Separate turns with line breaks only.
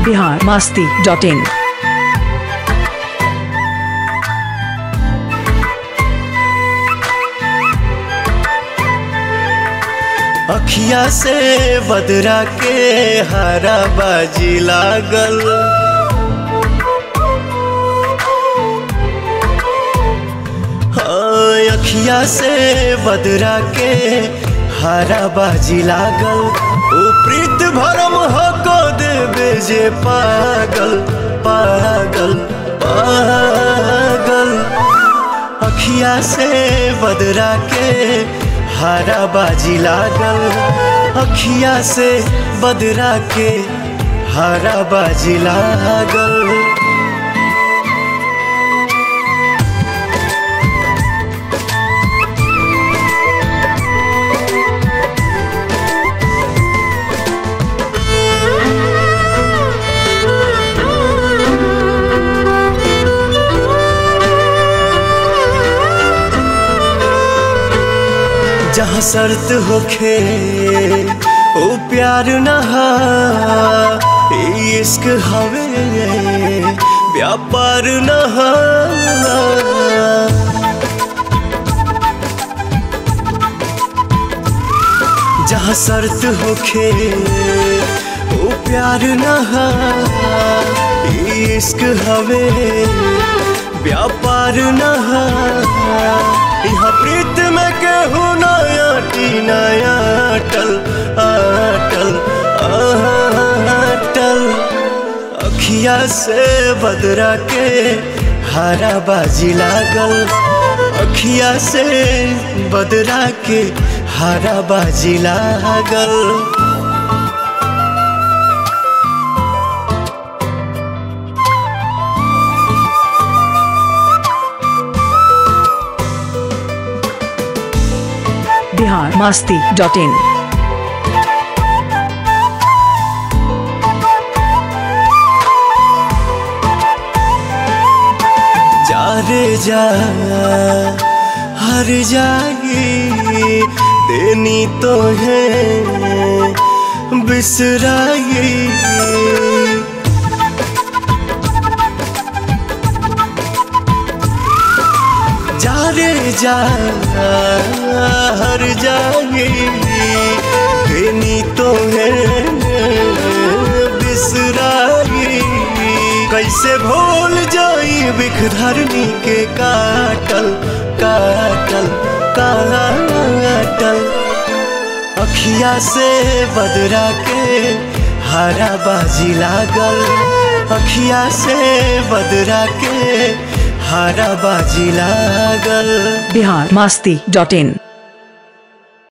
Bihar Masti dot in
अखिया से बदरा के हरा बाजी लागल हाँ, अखिया से बदरा के हरा बाजी लागल ओ प्रीत भरम हो को देवे जे पागल पागल पागल अखिया से बदरा के हरा बाजी लागल अखिया से बदरा के हरा बाजी लागल जहाँ शर्त होखे ओ प्यार नहा इश्क हवे व्यापार नहा जहाँ शर्त होखे ओ प्यार नहा इश्क हवे व्यापार नहा यहाँ प्रीत में केहू नया टी नया अटल अटल अटल अखिया से बदरा के हरा बाजी लागल अखिया से बदरा के हरा बाजी लागल
बिहार मास्ती डॉट इन
जा रे जा हर जाई देनी तो है बिसराई जा रे जा हर जाई देनी तो है बिसराई कैसे भूल जाई बिख धरनी के काटल काटल काटल अखिया से बदरा के हरा बाजी लागल अखिया से बदरा के हरा बाजी लागल
बिहार मास्ती डॉट इन